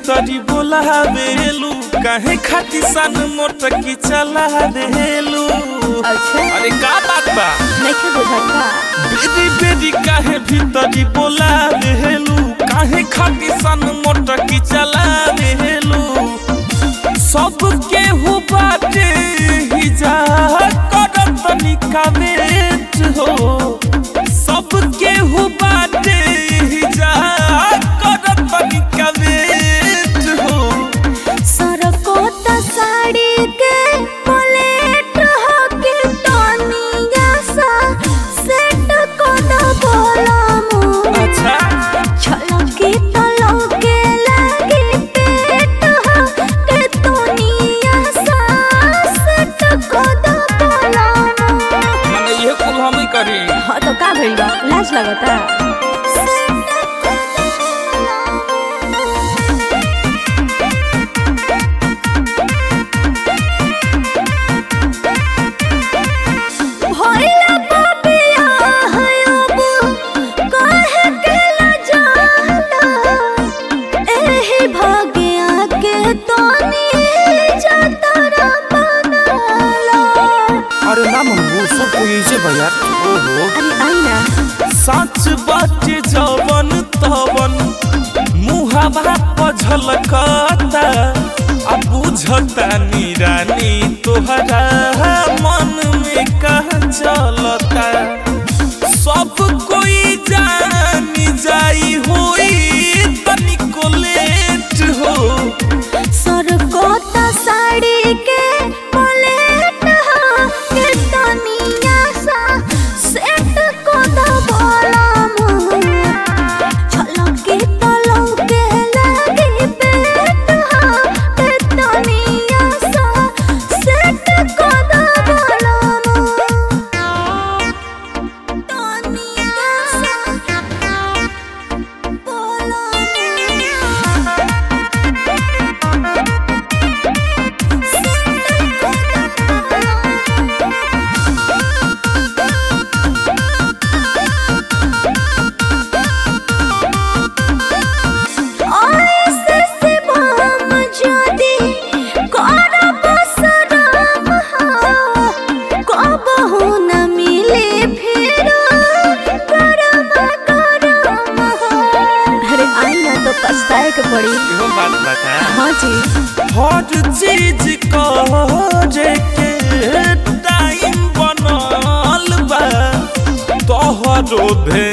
भीतरी बोला बेलू काहे खाती सन मोटर की चला देलू अच्छा अरे का बात बा नहीं बुझत का बेरी बेरी काहे भीतरी बोला देलू काहे खाती सन मोटर की चला देलू सब केहू बाटे ही जा करत निकावेट हो सब केहू बाटे ही जा करत निकावेट हो सरकोता साड़ी के पलेट हके तनिया सा सेट को द बोला अच्छा छलकी तलके लागे पेट हके तनिया सा सेट को द बोला माने ये कुल हम ही करी हाँ तो का भइल बा लाज लगता भइला पापिया हयब काहे के लजाला एही भाग्या के तनी जतरा बनाला अरे ना मन वो सब कोई ऐसे भैया ओहो अरे आई ना सच बाटे जवन तवन मुहावा पझलकता आ बुझता निरानी तोहरा मन में कहा चलता सब कोई जानी जाई होई तनिको लेट हो सरकोता साड़ी के पलेट के तनिया सा सेट को द बोला छलके तलके लागे पेट के तनिया सा सेट को द बोला तनिया सा अरे आई ना तो पछताए के पड़ी इहो बात बता हाँ जी हर चीज करे के टाइम बनल बा तोहरो भे